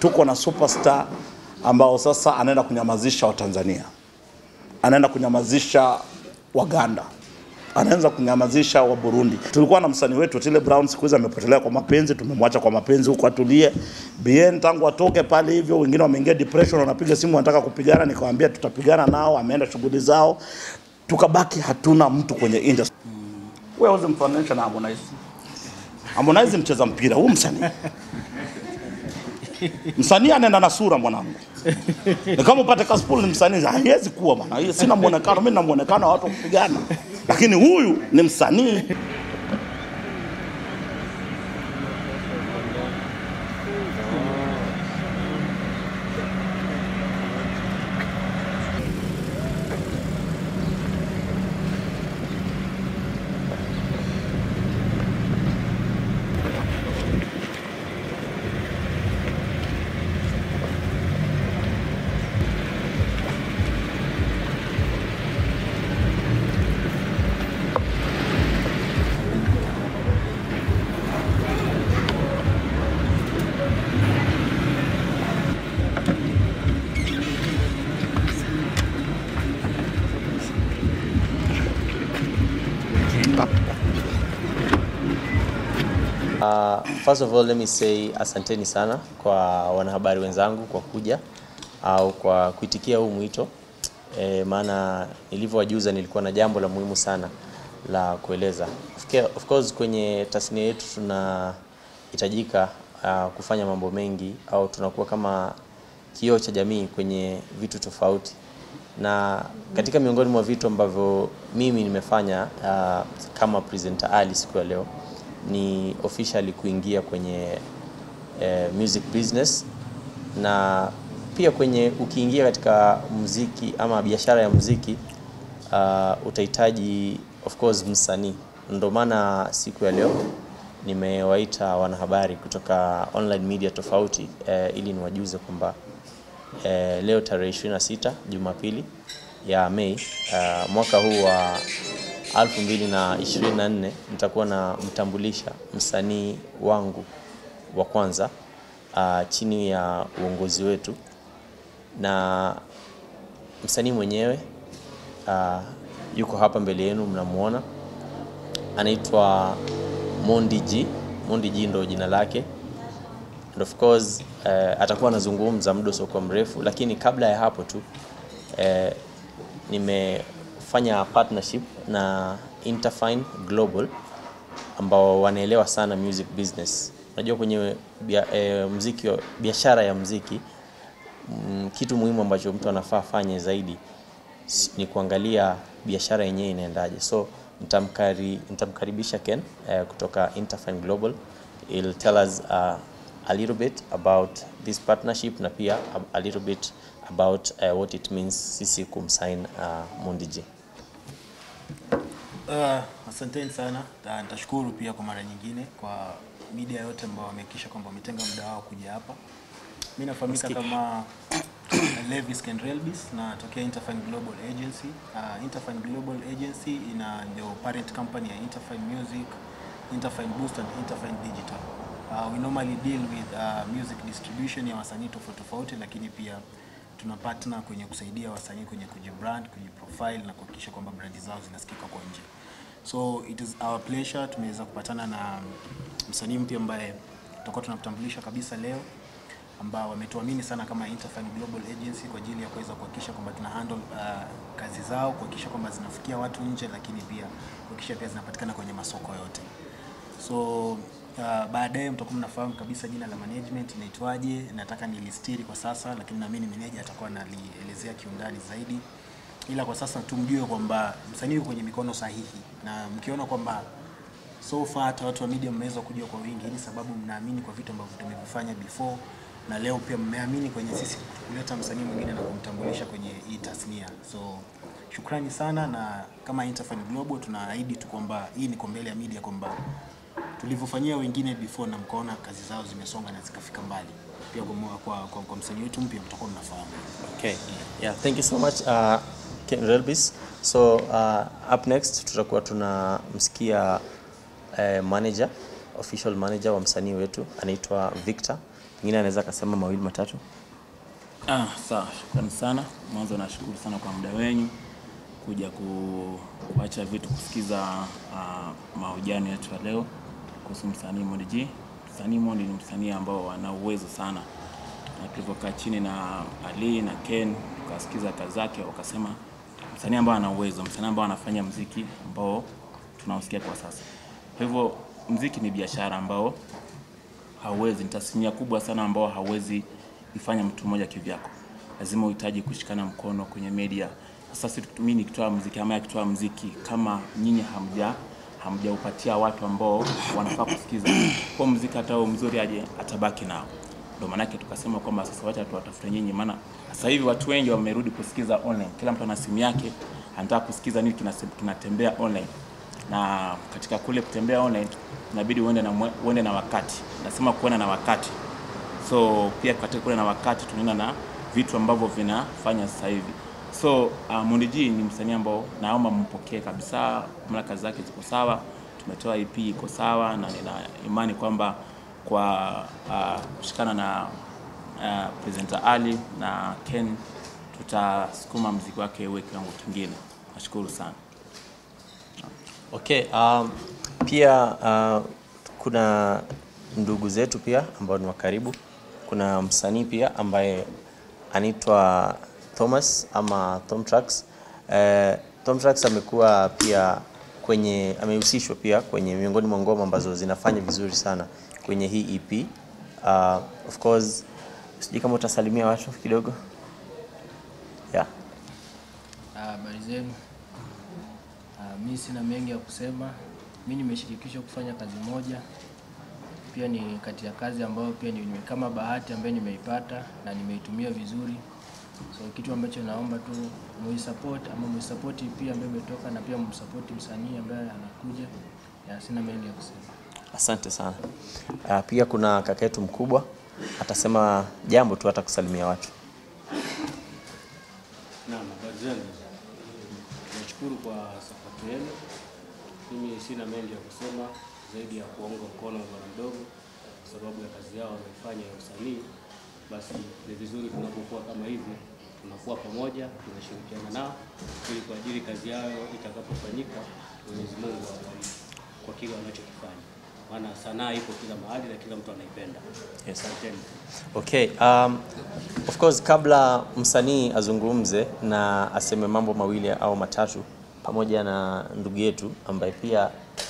tuko na superstar ambao sasa anaenda kunyamazisha Watanzania, anaenda kunyamazisha Waganda, anaanza kunyamazisha wa Burundi. Tulikuwa na msanii wetu Otile Brown, siku hizi amepotelea kwa mapenzi, tumemwacha kwa mapenzi huko atulie. Bien tangu atoke pale hivyo, wengine wameingia depression, wanapiga simu wanataka kupigana, nikamwambia tutapigana nao, ameenda shughuli zao, tukabaki hatuna mtu kwenye industry. Wewe uzimfananisha na Harmonize. Harmonize mcheza mpira, huu msanii msanii anaenda na sura mwanangu. Ni kama upate Kaspool ni msanii, haiwezi kuwa bwana. Hiyo sina muonekano, mimi na muonekano wa watu wa kupigana. Lakini huyu ni msanii. Uh, first of all let me say asanteni sana kwa wanahabari wenzangu kwa kuja au kwa kuitikia huu mwito e, maana nilivyowajuza nilikuwa na jambo la muhimu sana la kueleza. Of ca- Of course kwenye tasnia yetu tunahitajika uh, kufanya mambo mengi au tunakuwa kama kioo cha jamii kwenye vitu tofauti, na katika miongoni mwa vitu ambavyo mimi nimefanya uh, kama presenter Ali siku ya leo ni officially kuingia kwenye eh, music business na pia kwenye ukiingia katika muziki ama biashara ya muziki uh, utahitaji of course msanii. Ndio maana siku ya leo nimewaita wanahabari kutoka online media tofauti eh, ili niwajuze kwamba eh, leo tarehe 26 Jumapili ya Mei uh, mwaka huu wa 2024 nitakuwa na mtambulisha msanii wangu wa kwanza uh, chini ya uongozi wetu na msanii mwenyewe uh, yuko hapa mbele yenu mnamuona, anaitwa Mondi G. Mondi G ndo jina lake and of course uh, atakuwa anazungumza muda usiokuwa mrefu, lakini kabla ya hapo tu uh, nimefanya partnership na Interfine Global ambao wanaelewa sana music business. Unajua kwenye bia, e, mziki wa- biashara ya mziki mm, kitu muhimu ambacho mtu anafaa afanye zaidi s- ni kuangalia biashara yenyewe inaendaje. So nitamkari, nitamkaribisha Ken eh, kutoka Interfine Global. He'll tell us uh, a little bit about this partnership na pia a, a little bit about uh, what it means sisi kumsign uh, Mondi G. Uh, asanteni sana. Na Nitashukuru pia kwa mara nyingine kwa media yote ambao wamehakikisha kwamba wametenga muda wao kuja hapa. Mimi nafahamika kama Levis Kenrelbis na tokea Interfine Global Agency. Uh, Interfine Global Agency ina ndio parent company ya Interfine Music, Interfine Boost and Interfine Digital. Uh, we normally deal with uh, music distribution ya wasanii tofauti tofauti, lakini pia tuna partner kwenye kusaidia wasanii kwenye kujibrand, kujiprofile na kuhakikisha kwamba brandi zao zinasikika kwa nje. So it is our pleasure tumeweza kupatana na msanii mpya ambaye tutakuwa tunamtambulisha kabisa leo ambao wametuamini sana kama Interfine Global Agency kwa ajili ya kuweza kuhakikisha kwamba tuna handle uh, kazi zao, kuhakikisha kwamba zinafikia watu nje, lakini pia kuhakikisha pia zinapatikana kwenye masoko yote. So uh, baadaye mtakuwa mnafahamu kabisa jina la management inaitwaje. Nataka nilistiri kwa sasa, lakini naamini meneja atakuwa analielezea kiundani zaidi, ila kwa sasa tumjue kwamba msanii yuko kwenye mikono sahihi, na mkiona kwamba so far hata watu wa media mmeweza kuja kwa wingi, ni sababu mnaamini kwa vitu ambavyo tumevifanya before, na leo pia mmeamini kwenye sisi kuleta msanii mwingine na kumtambulisha kwenye hii tasnia. So shukrani sana, na kama Interfine Global tunaahidi tu kwamba hii ni mbele ya media kwamba tulivyofanyia wengine before na mkaona kazi zao zimesonga na zikafika mbali, pia kwa, kwa, kwa, kwa msanii wetu mpya mtakuwa mnafahamu. Okay. Yeah, thank you so much uh, Ken Relbis. So uh, up next tutakuwa tunamsikia uh, manager official manager wa msanii wetu anaitwa Victor pengine anaweza akasema mawili matatu. Ah, sawa, shukrani sana. Mwanzo nashukuru sana kwa muda wenyu kuja ku, kuacha vitu kusikiza uh, mahojiano yetu ya leo kuhusu msanii Mondi G. Msanii Mondi ni msanii ambao ana uwezo sana, na tulivyokaa chini na Ali na Ken tukasikiza kazi zake, wakasema msanii ambao ana uwezo, msanii ambao anafanya mziki ambao tunausikia kwa sasa. Kwa hivyo mziki ni biashara ambao hauwezi, ni tasnia kubwa sana ambao hauwezi ifanya mtu mmoja kivyako, lazima uhitaji kushikana mkono kwenye media. Sasa sisi mimi nikitoa mziki ama akitoa mziki, kama nyinyi hamja hamjaupatia watu ambao wanafaa kusikiza, kwa mziki hata huo mzuri aje atabaki nao. Ndio maanake tukasema kwamba sasa wacha tuwatafute nyinyi, maana sasa hivi watu wengi wamerudi kusikiza online. Kila mtu ana simu yake, anataka kusikiza nini kinase- kinatembea online na katika kule kutembea online inabidi uende na, mwe- uende na wakati. Nasema kuenda na wakati so pia katika kule na wakati tunaenda na vitu ambavyo vinafanya sasa hivi so uh, Mondi G ni msanii ambao naomba mpokee kabisa, maana kazi zake ziko sawa, tumetoa EP iko sawa, na nina imani kwamba kwa uh, kushikana na uh, presenter Ali na Ken tutasukuma mziki wake uwe kiwango kingine. Nashukuru sana. Okay, um, pia uh, kuna ndugu zetu pia ambao ni wa karibu. Kuna msanii pia ambaye anaitwa Thomas ama Tom Trax. Eh, Tom Trax amekuwa pia kwenye amehusishwa pia kwenye miongoni mwa ngoma ambazo zinafanya vizuri sana kwenye hii EP. Uh, of course sijui kama utasalimia watu kidogo. Yeah. Ah, Habari zenu. Ah, Mi sina mengi ya kusema. Mi nimeshirikishwa kufanya kazi moja, pia ni kati ya kazi ambayo pia ni ni kama bahati ambayo nimeipata na nimeitumia vizuri. So kitu ambacho naomba tu muisupport ama muisupport pia ambayo imetoka na pia msupport msanii ambaye anakuja. Ya, sina mengi ya kusema. Asante sana. Uh, pia kuna kaka yetu mkubwa atasema jambo tu hata kusalimia watu. Naam, habari zenu. Nashukuru kwa sapoti yenu. Mimi sina mengi ya kusema zaidi ya kuwaunga mkono bwana mdogo kwa sababu ya kazi yao wanaifanya ya usanii. Basi ni vizuri tunapokuwa kama hivi, tunakuwa pamoja, tunashirikiana nao ili kwa ajili kazi yao itakapofanyika, Mwenyezi Mungu awabariki kwa kile wanachokifanya, maana sanaa ipo kila mahali na kila mtu anaipenda. Yes. Asanteni. Okay, um, of course kabla msanii azungumze na aseme mambo mawili au matatu pamoja na ndugu yetu ambaye pia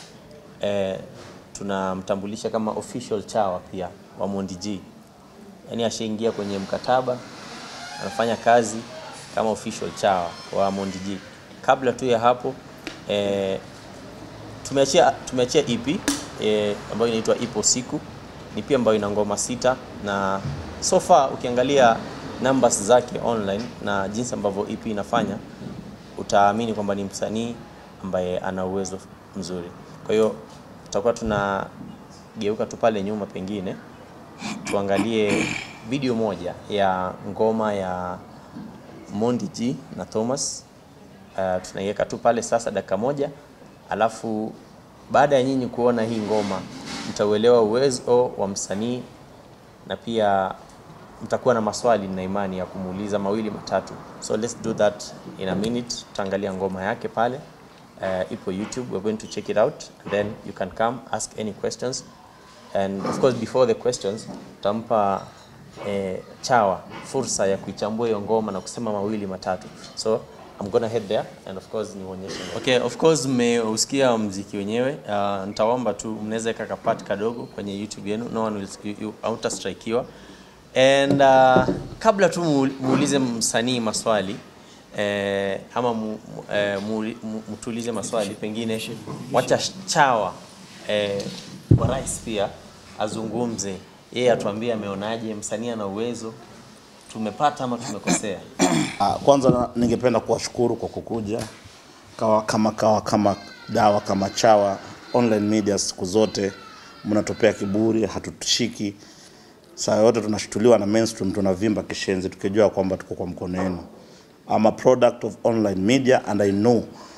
eh, tunamtambulisha kama official chawa pia wa Mondi G. Yaani ashaingia kwenye mkataba anafanya kazi kama official chawa wa Mondi G. Kabla tu ya hapo eh, tumeachia tumeachia EP eh, ambayo inaitwa Ipo Siku. Ni pia ambayo ina ngoma sita na so far ukiangalia numbers zake online na jinsi ambavyo EP inafanya utaamini kwamba ni msanii ambaye ana uwezo mzuri. Kwa hiyo tutakuwa tunageuka tu pale nyuma pengine tuangalie video moja ya ngoma ya Mondi G na Thomas. Uh, tunaiweka tu pale sasa dakika moja, alafu baada ya nyinyi kuona hii ngoma mtauelewa uwezo wa msanii na pia mtakuwa na maswali na imani ya kumuuliza mawili matatu. So let's do that in a minute. Tutaangalia ngoma yake pale. Uh, ipo YouTube. We're going to check it out and then you can come ask any questions. And of course before the questions tutampa eh, Chawa fursa ya kuichambua hiyo ngoma na kusema mawili matatu. So I'm gonna head there and of course nionyeshe. Okay, of course mmeusikia mziki wenyewe. Uh, nitaomba tu mnaweza weka kapati kadogo kwenye YouTube yenu. No one will you, you, hautastrikiwa. And uh, kabla tu mu- muulize msanii maswali eh, ama mu, mu- eh, muuli- mu- mtuulize maswali pengine, wacha Chawa eh, wa rais pia azungumze, yeye atuambie ameonaje, msanii ana uwezo, tumepata ama tumekosea. Ah, Kwanza na- ningependa kuwashukuru kwa kukuja kawa, kama kawa kama dawa kama chawa online media, siku zote mnatupea kiburi, hatutushiki saa yote tunashtuliwa na mainstream, tunavimba kishenzi tukijua kwamba tuko kwa mkono wenu. I'm a product of online media and I know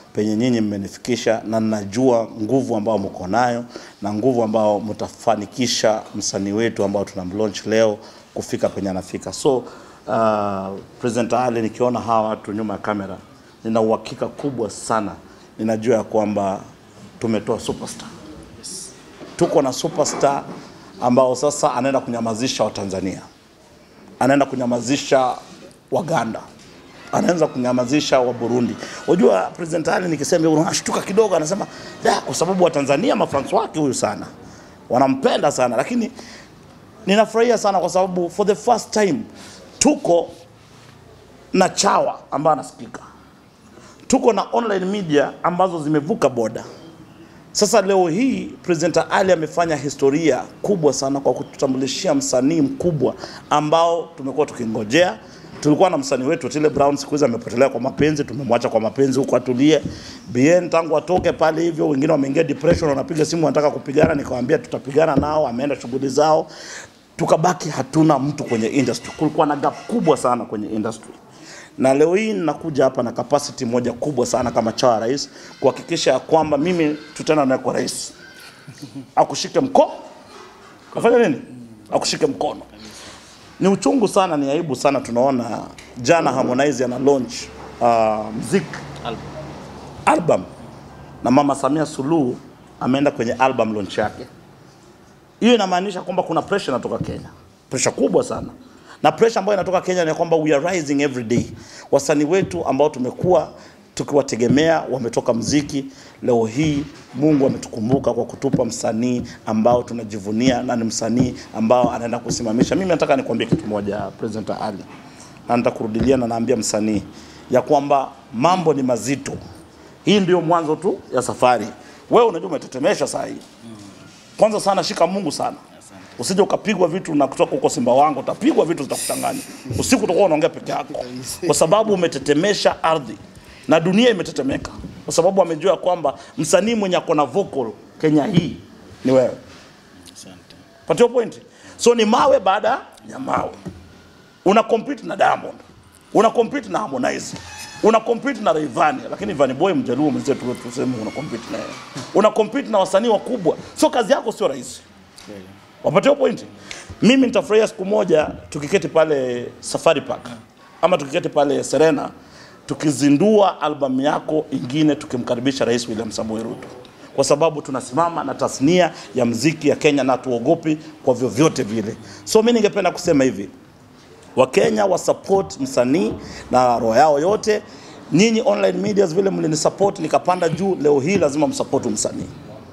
penye nyinyi mmenifikisha, na ninajua nguvu ambayo mko nayo na nguvu ambao mtafanikisha msanii wetu ambao tunamlaunch leo kufika penye anafika. So uh, President Ali, nikiona hawa watu nyuma ya kamera, nina uhakika kubwa sana, ninajua ya kwamba tumetoa superstar tuko na superstar ambao sasa anaenda kunyamazisha Watanzania, anaenda kunyamazisha Waganda, anaanza kunyamazisha wa Burundi. Unajua President Ali nikisema hivyo anashtuka kidogo, anasema da, kwa sababu Watanzania mafans wake huyu sana wanampenda sana, lakini ninafurahia sana kwa sababu for the first time tuko na chawa ambayo anasikika, tuko na online media ambazo zimevuka boda. Sasa leo hii President Ali amefanya historia kubwa sana kwa kututambulishia msanii mkubwa ambao tumekuwa tukingojea. Tulikuwa na msanii wetu Otile Brown, siku hizi amepotelea kwa mapenzi, tumemwacha kwa mapenzi huko atulie. Bien tangu atoke pale hivyo, wengine wameingia depression, wanapiga simu wanataka kupigana, nikamwambia tutapigana nao, ameenda shughuli zao. Tukabaki hatuna mtu kwenye industry. Kulikuwa na gap kubwa sana kwenye industry na leo hii ninakuja hapa na capacity moja kubwa sana kama chawa rais kuhakikisha ya kwamba mimi tutaenda naye kwa rais akushike mkono afanya nini akushike mkono ni uchungu sana ni aibu sana tunaona jana Harmonize ana launch uh, mziki album na mama Samia Suluhu ameenda kwenye album launch yake hiyo inamaanisha kwamba kuna pressure inatoka Kenya, pressure kubwa sana, na pressure ambayo inatoka Kenya ni kwamba we are rising every day. Wasanii wetu ambao tumekuwa tukiwategemea wametoka mziki, leo hii Mungu ametukumbuka kwa kutupa msanii ambao tunajivunia na ni msanii ambao anaenda kusimamisha. Mimi nataka nikwambie kitu moja, President Ali, na nitakurudilia na naambia msanii ya kwamba mambo ni mazito. Hii ndio mwanzo tu ya safari. Wewe unajua umetetemesha saa hii kwanza sana shika Mungu sana. Usije ukapigwa vitu na kutoka huko Simba wangu, utapigwa vitu zitakuchanganya. Usiku utakuwa unaongea peke yako, kwa sababu umetetemesha ardhi na dunia imetetemeka, kwa sababu amejua kwamba msanii mwenye ako na vocal Kenya hii ni wewe. Patio point. So ni mawe baada ya mawe. Una compete na Diamond, una compete na Harmonize, una compete na Rayvanny, lakini Vanny Boy mjaluo mwenzetu wewe tuseme una compete na yeye. Una compete na wasanii wakubwa. So kazi yako sio rahisi. Wapatia point. Mimi nitafurahia siku moja tukiketi pale Safari Park ama tukiketi pale Serena tukizindua albamu yako ingine tukimkaribisha Rais William Samoei Ruto, kwa sababu tunasimama na tasnia ya mziki ya Kenya na tuogopi kwa vyovyote vile. So mimi ningependa kusema hivi, Wakenya wa support msanii na roho yao yote. Nyinyi online medias vile mlinisupport nikapanda juu, leo hii lazima msupport msanii.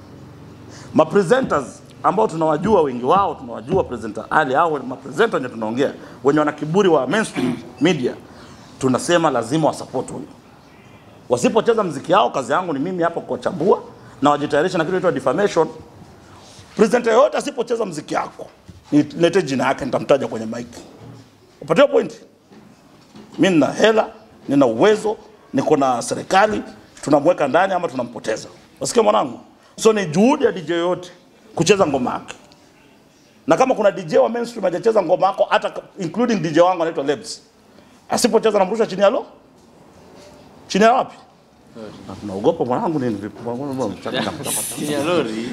Ma presenters ambao tunawajua wengi wao tunawajua presenter Ali au ma presenter wenye tunaongea wenye wana kiburi wa mainstream media, tunasema lazima wasupport huyo. Wasipocheza mziki yao, kazi yangu ni mimi hapa kuwachambua na wajitayarisha na kitu inaitwa defamation. Presenter yote asipocheza mziki yako, nilete jina yake, nitamtaja kwenye mic. Upatia point? Mimi nina hela, nina uwezo, niko na serikali, tunamweka ndani ama tunampoteza. Wasikia mwanangu? So ni juhudi ya DJ yote kucheza ngoma yake. Na kama kuna DJ wa mainstream hajacheza ngoma yako hata including DJ wangu anaitwa Lebs. Asipocheza namrusha chini ya lo? Chini ya wapi? Na tunaogopa mwanangu nini vipi? Chini ya lori.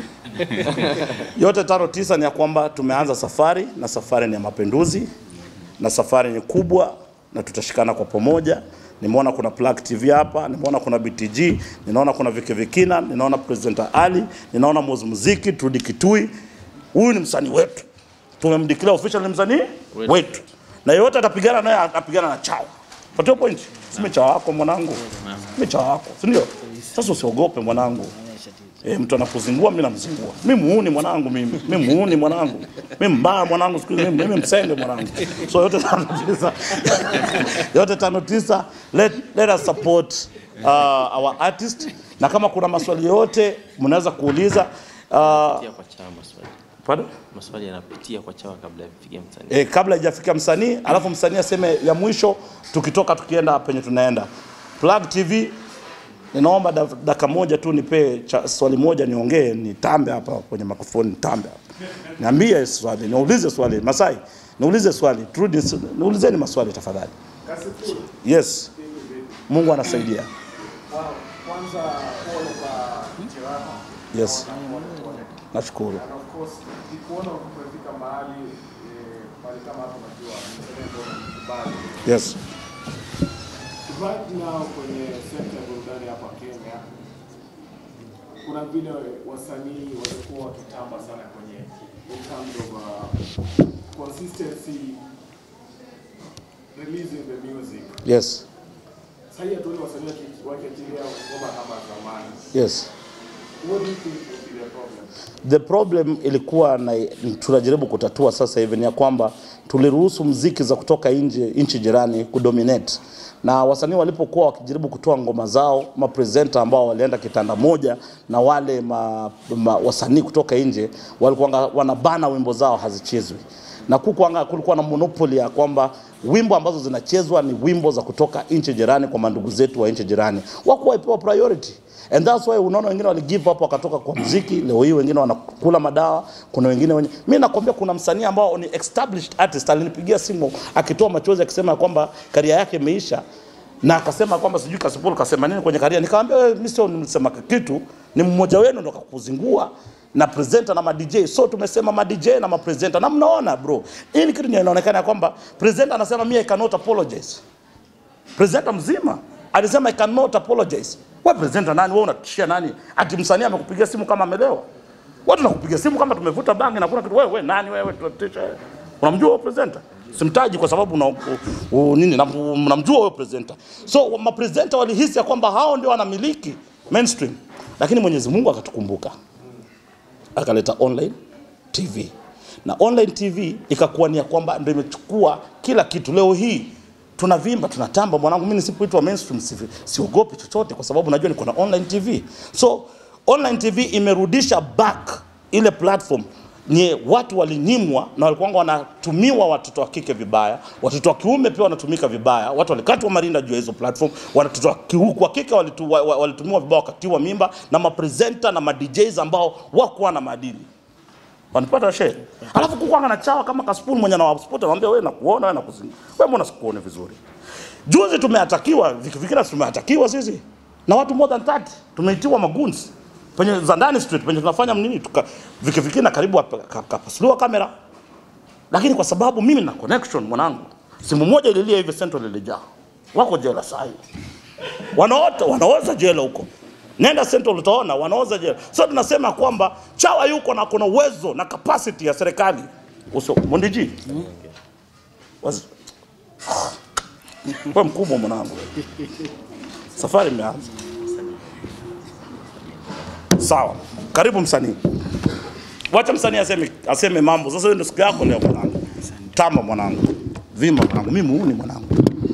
Yote tano tisa ni ya kwamba tumeanza safari na safari ni ya mapinduzi na safari ni kubwa na tutashikana kwa pamoja. Nimeona kuna Plug TV hapa, nimeona kuna BTG, ninaona kuna Vike Vikina, ninaona Presenter Ali, ninaona Moz Muziki, Trudi Kitui. Huyu ni msanii wetu, tumemdeclare official ni msanii wetu, wetu. na yeyote atapigana naye atapigana na chao. Patio point, sime chao wako mwanangu, sime chao wako, si ndio? Sasa usiogope mwanangu. E, mtu anakuzingua mimi namzingua. Mimi muuni mwanangu mimi. Mimi muuni mwanangu. Mimi mbaya mwanangu siku hizi mimi, mimi msenge mwanangu. So yote tano tisa. yote tano tisa let, let us support uh, our artist na kama kuna maswali yote mnaweza kuuliza uh, Pitia kwa chama maswali. pardon? Maswali yanapitia kwa chawa kabla ya kufikia msanii. E, kabla haijafika msanii, alafu msanii aseme ya mwisho, tukitoka tukienda penye tunaenda. Plug TV, ninaomba da- dakika moja tu nipe cha, swali moja niongee, nitambe hapa kwenye mikrofoni, nitambe hapa. Niambie swali, niulize swali. Masai, niulize swali. Turudi, niulizeni maswali tafadhali. Yes. Mungu anasaidia. Wow. Kwanza pole kwa jeraha. Yes, Pole, pole. nashukuru. And of course, nikuona umefika mahali eh, mahali kama hapo unajua mzalendo mkubali. Yes. Right now kwenye sekta ya burudani hapa Kenya kuna vile wasanii walikuwa wakitamba sana kwenye in terms of uh, consistency releasing the music. Yes. Sasa hii hatuoni wasanii waki- wakiachilia ngoma kama zamani. Yes. What do you think would be the problem? The problem ilikuwa na tunajaribu kutatua sasa hivi ni ya kwamba tuliruhusu mziki za kutoka nje nchi jirani kudominate, na wasanii walipokuwa wakijaribu kutoa ngoma zao, mapresenta ambao walienda kitanda moja na wale ma, ma, wasanii kutoka nje walikuwa wanabana wimbo zao hazichezwi na kukuanga, kulikuwa na monopoly ya kwamba wimbo ambazo zinachezwa ni wimbo za kutoka nchi jirani kwa mandugu zetu wa nchi jirani, wakuwa ipewa priority and that's why unaona wengine wali give up wakatoka kwa mziki. Leo hii wengine wanakula madawa, kuna wengine wenye mimi nakwambia, kuna msanii ambao ni established artist alinipigia simu akitoa machozi akisema kwamba karia yake imeisha na akasema kwamba sijui Kasipul kasema nini kwenye karia. Nikamwambia wewe, mimi sio nimesema kitu, ni mmoja wenu ndo kakuzingua na presenter na ma DJ. So tumesema ma DJ na ma presenter, na mnaona bro, hii ni kitu inaonekana ya kwamba presenter anasema mimi I cannot apologize presenter mzima alisema I cannot apologize. Wewe presenter nani? Wewe unatishia nani? Ati msanii amekupigia simu kama amelewa? Watu nakupigia simu kama tumevuta bangi na kuna kitu. Wewe wewe nani wewe? Tunatisha. Unamjua wewe presenter? Simtaji kwa sababu una, u, u, nini na- mnamjua wewe presenter. So ma presenter walihisi ya kwamba hao ndio wanamiliki mainstream, lakini Mwenyezi Mungu akatukumbuka akaleta online TV na online TV ikakuwa ni ya kwamba ndio imechukua kila kitu. Leo hii tunavimba tunatamba, mwanangu, mimi nisipoitwa mainstream si- siogopi chochote, kwa sababu najua niko na online TV. So online TV imerudisha back ile platform nye watu walinyimwa na walikuwa wanatumiwa watoto wa kike vibaya, watoto wa kiume pia wanatumika vibaya. Watu walikatwa marinda juu ya hizo platform, watoto wa kiu- wa kike walitu, wa- wa- walitumiwa vibaya, wakatiwa mimba na mapresenta na ma DJs ambao wakuwa na maadili wanipata she alafu kukwanga na chawa kama kaspuni mwenye anawaspota anamwambia wewe nakuona wewe nakuzinga wewe mbona sikuone vizuri juzi tumeatakiwa vikifikira tumeatakiwa sisi na watu more than 30 tumeitiwa magunzi penye za ndani street penye tunafanya nini tuka vikifikira karibu hapa- ka- kapasuliwa kamera lakini kwa sababu mimi na connection mwanangu simu moja ililia hivi central ilijaa wako jela saa hii wanaota wanaoza jela huko nenda central utaona wanaoza jela so tunasema kwamba chawa yuko na kuna uwezo na capacity ya serikali uso mondiji Was... we mkubwa mwanangu safari imeanza sawa karibu msanii wacha msanii aseme, aseme mambo sasa hiyo ndio siku yako leo mwanangu tamba mwanangu vima mwanangu mimi muuni mwanangu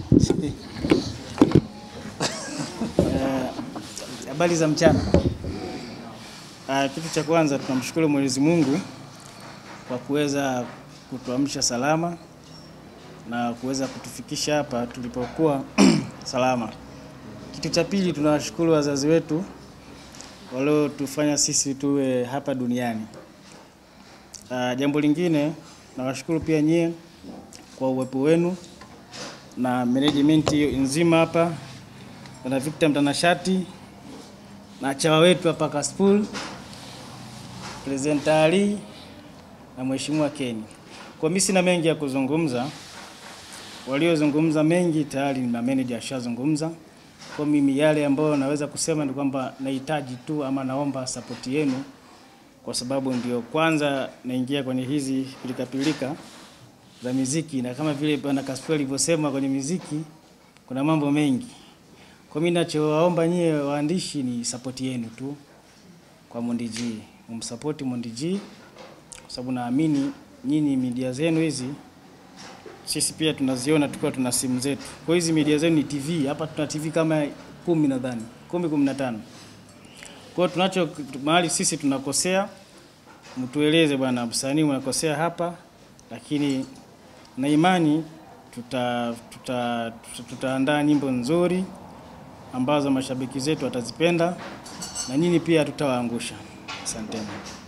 Habari za mchana. Ah, kitu cha kwanza tunamshukuru Mwenyezi Mungu kwa kuweza kutuamsha salama na kuweza kutufikisha hapa tulipokuwa salama. Kitu cha pili tunawashukuru wazazi wetu waliotufanya sisi tuwe hapa duniani. Ah, jambo lingine nawashukuru pia nyie kwa uwepo wenu na management hiyo nzima hapa na Victor Mtanashati na chawa wetu hapa Kaspool, Presenter Ali na Mheshimiwa Keni. Kwa mimi sina mengi ya kuzungumza, waliozungumza mengi tayari na manager ashazungumza. Kwa mimi yale ambayo naweza kusema ni kwamba nahitaji tu ama naomba support yenu, kwa sababu ndio kwanza naingia kwenye hizi pilikapilika za miziki, na kama vile bwana Kaspool alivyosema kwenye miziki kuna mambo mengi. Kwa mimi nachowaomba nyie waandishi ni support yenu tu kwa Mondi G. Mumsupport Mondi G kwa sababu naamini nyinyi media zenu hizi sisi pia tunaziona tukiwa tuna simu zetu. Kwa hizi media zenu ni TV. Hapa tuna TV kama kumi nadhani, kumi kumi na tano. Kwa hiyo tunacho mahali sisi tunakosea, mtueleze bwana, msanii unakosea hapa, lakini na imani tuta tuta tuta- tutaandaa nyimbo nzuri ambazo mashabiki zetu watazipenda na nyinyi pia tutawaangusha. Asanteni.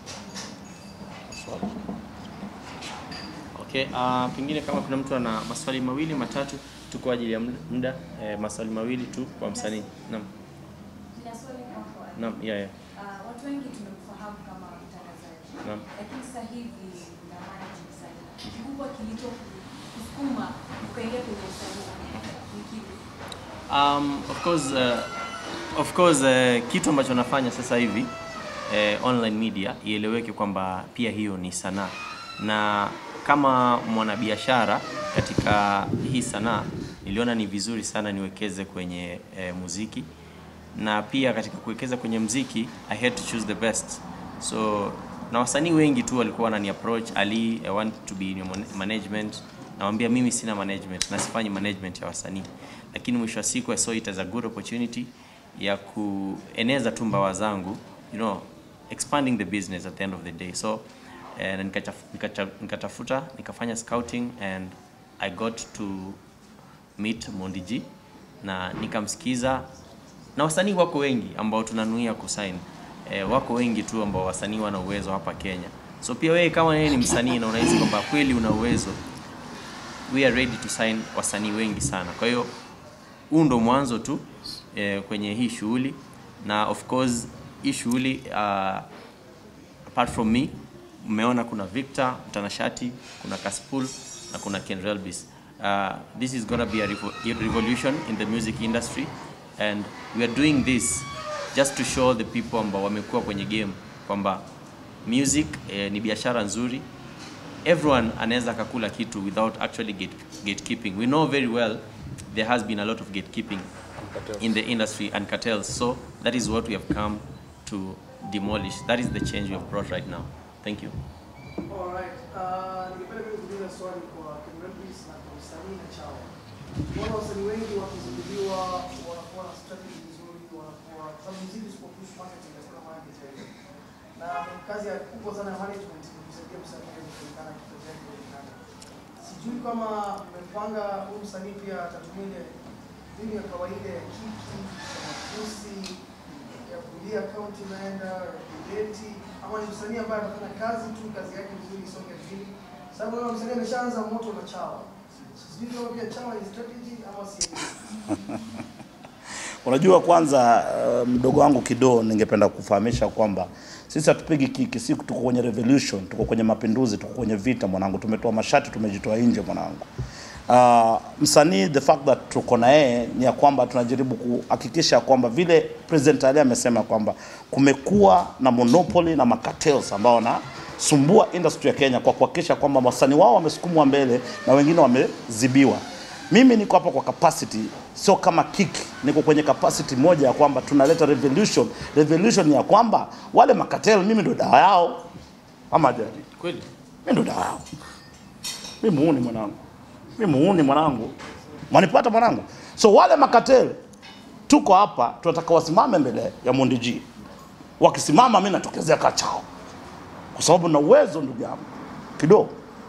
Okay, uh, pengine kama kuna mtu ana maswali mawili matatu tu kwa ajili ya muda- muda eh, maswali mawili tu kwa msanii. Naam. Nina swali kwako Ali. Naam, yeah, yeah. Ah, watu wengi tumekufahamu kama mtangazaji. Naam. Lakini sasa hivi na manage msanii. Kikubwa kilicho kusukuma ukaingia kwenye usanii ni kipi? Um, of course, uh, of course uh, kitu ambacho nafanya sasa hivi uh, online media ieleweke kwamba pia hiyo ni sanaa, na kama mwanabiashara katika hii sanaa niliona ni vizuri sana niwekeze kwenye uh, muziki na pia katika kuwekeza kwenye mziki I had to choose the best so na wasanii wengi tu walikuwa wanani approach Ali I want to be in your man- management nawambia mimi sina management na sifanyi management ya wasanii lakini mwisho wa siku I saw it as a good opportunity ya kueneza tu mbawa zangu you know expanding the business at the end of the day so eh, na nikachaf- nikacha- nikatafuta nikafanya scouting and I got to meet Mondi G na nikamsikiza na wasanii wako wengi ambao tunanuia kusign e, wako wengi tu ambao wasanii wana uwezo hapa Kenya. So pia wewe kama wewe ni msanii na unahisi kwamba kweli una uwezo, we are ready to sign wasanii wengi sana. Kwa hiyo huu ndo mwanzo tu e, kwenye hii shughuli na of course hii shughuli uh, apart from me mmeona kuna Victor mtanashati, kuna Kaspul na kuna Ken Relbis. Uh, this is gonna be a revo a revolution in the music industry and we are doing this just to show the people ambao wamekuwa kwenye game kwamba music eh, ni biashara nzuri everyone anaweza akakula kitu without actually gate, gatekeeping we know very well there has been a lot of gatekeeping in the industry and cartels so that is what we have come to demolish that is the change we have brought right now thank you Alright, uh, ningependa pia kuuliza swali kwa Kenrepis na kwa msanii na Chawa. Mbona wasanii wengi wakizinduliwa wanakuwa na strategy nzuri, wanakuwa kwa sababu muziki usipopush marketing hakuna market yoyote. Na kazi ya kubwa sana ya management ni kusaidia msanii aweze kuonekana kitu chake kuonekana. Sijui kama mmepanga huyu msanii pia atatumia ile mbinu ya kawaida ya kiki, ya matusi, ya kulia akaunti imeenda, ya kudeti, ama ni msanii ambaye anafanya kazi tu, kazi yake vizuri isonge vizuri. Sababu kama msanii ameshaanza moto na chawa. Sijui kama pia chawa ni strategy ama si Unajua, kwanza uh, mdogo wangu Kido, ningependa kufahamisha kwamba sisi hatupigi kiki, si tuko kwenye revolution, tuko kwenye mapinduzi, tuko kwenye vita mwanangu, tumetoa mashati, tumejitoa nje mwanangu. Uh, msanii the fact that tuko na yeye ni ya kwamba tunajaribu kuhakikisha kwamba vile President Ali amesema kwamba kumekuwa na monopoly na macartels ambao wanasumbua industry ya Kenya kwa kuhakikisha kwamba wasanii wao wamesukumwa mbele na wengine wamezibiwa. Mimi niko hapa kwa capacity, sio kama kiki. Niko kwenye capacity moja ya kwamba tunaleta revolution. Revolution ni ya kwamba wale makatel, mimi ndo dawa yao, ama jadi kweli, mimi ndo dawa yao. Mimi muuni mwanangu, mimi muuni mwanangu, mwanipata mwanangu. So wale makatel tuko hapa, tunataka wasimame mbele ya Mondi G. Wakisimama mimi natokezea kachao, kwa sababu na uwezo ndugu yangu kidogo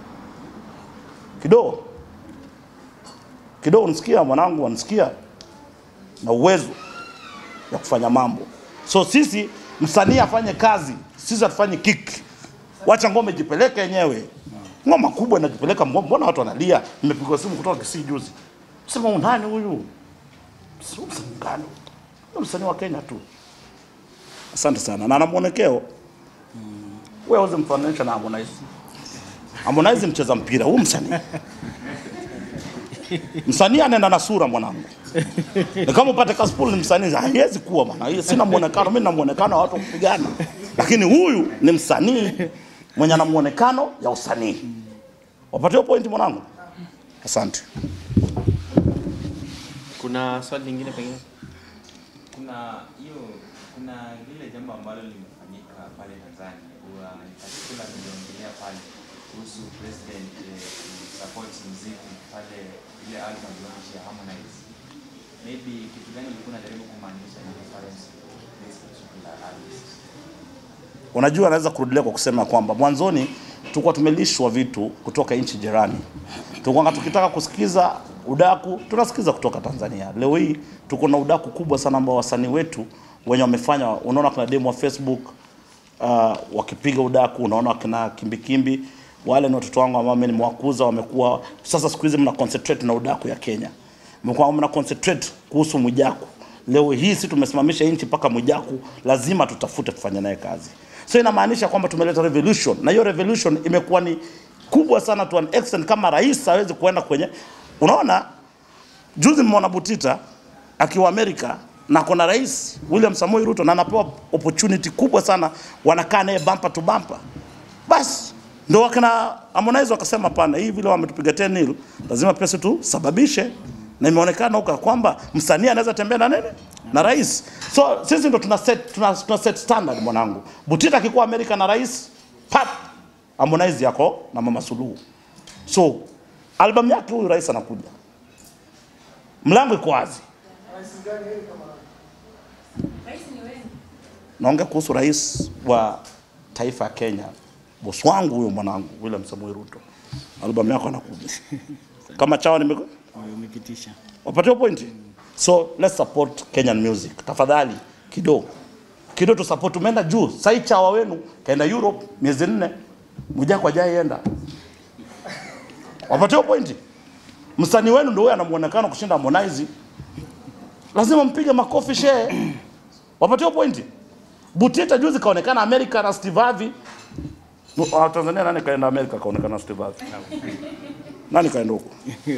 kidogo kidogo nisikia mwanangu, wanisikia na uwezo ya kufanya mambo. So sisi msanii afanye kazi, sisi hatufanye kiki. Wacha ngome jipeleke yenyewe. Ngoma kubwa inajipeleka, mbo- mbona watu wanalia? Nimepigwa simu kutoka Kisii juzi, sema "Huyu nani huyu? Sio msanii gani? Ni msanii wa Kenya tu. Asante sana, na ana mwonekeo wewe uweze mfananisha na Harmonize. Harmonize mcheza mpira, huyu msanii msanii anaenda na sura mwanangu. Ni kama upate Kaspul ni msanii, haiwezi kuwa bwana. Hiyo sina muonekano, mimi na muonekano wa watu kupigana. Lakini huyu ni msanii mwenye ana muonekano ya usanii. Wapatie point mwanangu. Asante. kuna swali lingine pengine kuna hiyo kuna lile jambo ambalo limefanyika pale Tanzania huwa in particular niliongelea pale kuhusu president eh, support muziki pale ile album launch ya Harmonize maybe kitu gani ulikuwa unajaribu kumaanisha in reference to this particular artist Unajua, naweza kurudilia kwa kusema kwamba mwanzoni tulikuwa tumelishwa vitu kutoka nchi jirani. Tulikuwa tukitaka kusikiza udaku tunasikiza kutoka Tanzania. Leo hii tuko na udaku kubwa sana ambao wasanii wetu wenye wamefanya, unaona kuna demo wa Facebook uh, wakipiga udaku, unaona kina kimbikimbi wale ni watoto wangu ambao mimi nimewakuza, wamekuwa sasa, siku hizi mna concentrate na udaku ya Kenya, mko mna concentrate kuhusu Mwijaku. leo hii si tumesimamisha nchi mpaka Mwijaku, lazima tutafute kufanya naye kazi. So inamaanisha kwamba tumeleta revolution, na hiyo revolution imekuwa ni kubwa sana to an extent, kama rais hawezi kuenda kwenye, unaona juzi mmeona Butita akiwa Amerika na kuna rais William Samoei Ruto na anapewa opportunity kubwa sana, wanakaa naye bumper to bumper. Basi ndo wakina Harmonize wakasema pana, hii vile wametupiga 10 nil, lazima pesa tusababishe, na imeonekana huko kwamba msanii anaweza tembea na nini na rais. So sisi ndo tuna set, tuna, tuna set standard mwanangu. Butita akikuwa Amerika na rais pap, Harmonize yako na Mama Suluhu. So album yake huyu rais anakuja, mlango iko wazi. Rais gani yeye kama Rais ni wengi. naongea kuhusu rais wa taifa ya Kenya, bosi wangu huyo mwanangu William Samoei Ruto, albamu yako anakuja kama chawa nime Umepitisha. wapatia pointi. So let's support Kenyan music tafadhali, kido kido tu support. Umeenda juu sai, chawa wenu kaenda Europe miezi nne, Mwijaku hajaienda, wapatia pointi. Msanii wenu ndio huyo ana muonekano kushinda Harmonize, lazima mpige makofi shehe, wapatia pointi. Butita juzi kaonekana Amerika na Steve Harvey. No, ah, Tanzania nani kaenda Amerika kaonekana na Steve Harvey? Nani kaenda huko?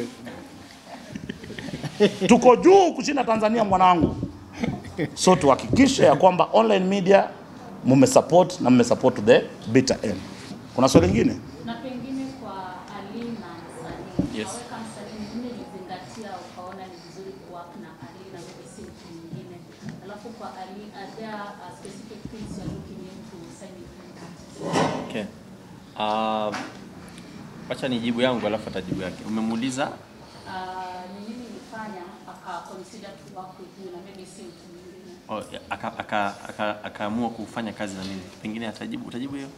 Tuko juu kushinda Tanzania mwanangu. So tuhakikishe ya kwamba online media mmesupport na mmesupport to the bitter end. Kuna swali lingine? Na pengine kwa Ali na msanii. Yes. Naweka msanii mwingine ulizingatia ukaona ni vizuri kuwork na Ali na maybe si mtu mwingine. Alafu kwa Ali, are there uh, specific things you're looking into signing him? Okay. Uh, wacha nijibu yangu alafu atajibu yake. Umemuuliza Uh, ni nini ilifanya aka consider to work with you na maybe si mtu mwingine? oh, akaamua aka, aka, akaamua kufanya kazi na mimi. Pengine atajibu utajibu hiyo.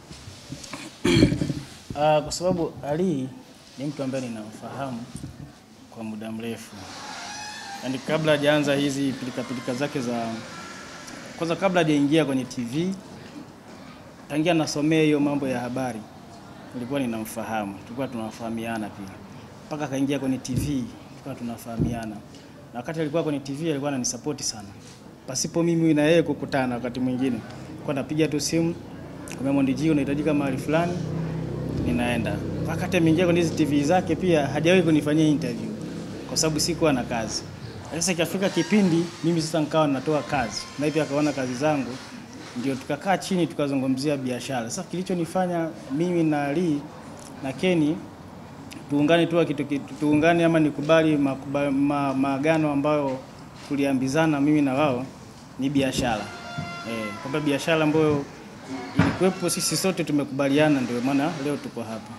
Ah, kwa sababu Ali ni mtu ambaye ninamfahamu kwa muda mrefu, yaani kabla hajaanza hizi pilika pilika zake za kwanza, kabla hajaingia kwenye TV, tangia nasomea hiyo mambo ya habari, nilikuwa ninamfahamu, tulikuwa tunafahamiana pia, mpaka akaingia kwenye TV, tulikuwa tunafahamiana, na wakati alikuwa kwenye TV alikuwa ananisapoti sana, pasipo mimi na yeye kukutana. Wakati mwingine kwa napiga tu simu, kwa Mondi G, unahitajika mahali fulani ninaenda. Wakati ameingia kwenye hizi TV zake pia hajawahi kunifanyia interview kwa sababu sikuwa na kazi. Sasa ikafika kipindi mimi sasa nikawa natoa kazi na pia akaona kazi zangu, ndio tukakaa chini tukazungumzia biashara. Sasa kilichonifanya mimi na Ali na Kenny tuungane tu kitu kitu tuungane ama nikubali makuba- ma- maagano ambayo tuliambizana mimi na wao ni biashara eh, kwamba biashara ambayo ilikuwepo sisi sote tumekubaliana, ndio maana leo tuko hapa.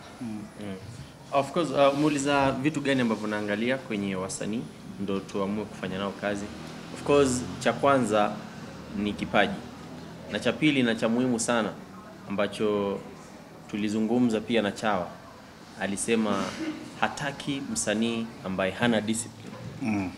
Of course, uh, muuliza vitu gani ambavyo naangalia kwenye wasanii ndo tuamue kufanya nao kazi. Of course, cha kwanza ni kipaji, na cha pili na cha muhimu sana ambacho tulizungumza pia na Chawa, alisema hataki msanii ambaye hana discipline. Mm.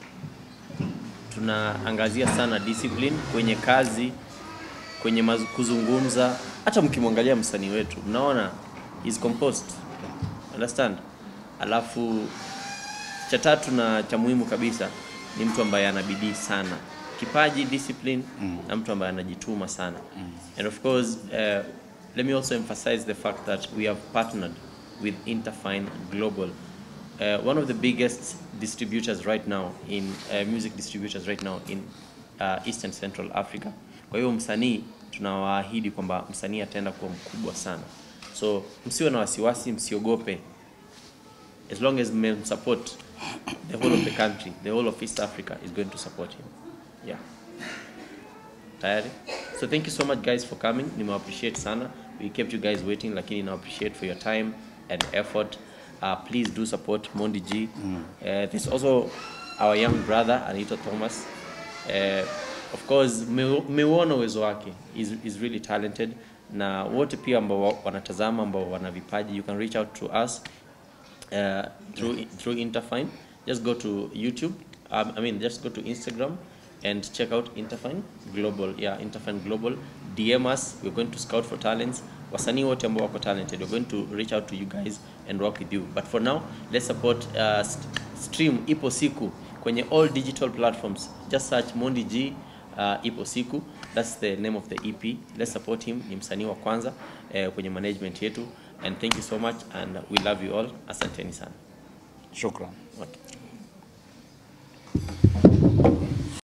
Tunaangazia sana discipline kwenye kazi, kwenye mazu- kuzungumza. Hata mkimwangalia msanii wetu mnaona is composed understand. Alafu cha tatu na cha muhimu kabisa ni mtu ambaye ana bidii sana, kipaji, discipline na mtu ambaye anajituma sana and of course uh, let me also emphasize the fact that we have partnered with Interfine Global uh, one of the biggest distributors right now in uh, music distributors right now in uh, Eastern Central Africa. Kwa hiyo msanii tunawaahidi kwamba msanii ataenda kuwa mkubwa sana, so msiwe na wasiwasi, msiogope as long as men support the whole of the country, the whole of East Africa is going to support him. Yeah. Tayari? So thank you so much guys for coming. Nime appreciate sana. We kept you guys waiting lakini na appreciate for your time and effort. Uh, please do support Mondi G. Uh, there's also our young brother Anita Thomas. Uh, of course mmeuona uwezo wake. He's, he's really talented na wote pia ambao wa- wanatazama ambao wana vipaji you can reach out to us uh, through through Interfine. Just go to YouTube. Um, I mean, just go to Instagram and check out Interfine Global. Yeah, Interfine Global. DM us. We're going to scout for talents. Wasanii wote ambao wako talented, we're going to reach out to you guys and work with you. But for now, let's support uh, st- stream ipo siku kwenye all digital platforms just search Mondi G uh, ipo siku that's the name of the EP let's support him ni msanii wa kwanza eh, kwenye management yetu and thank you so much and we love you all asanteni sana Shukran. okay.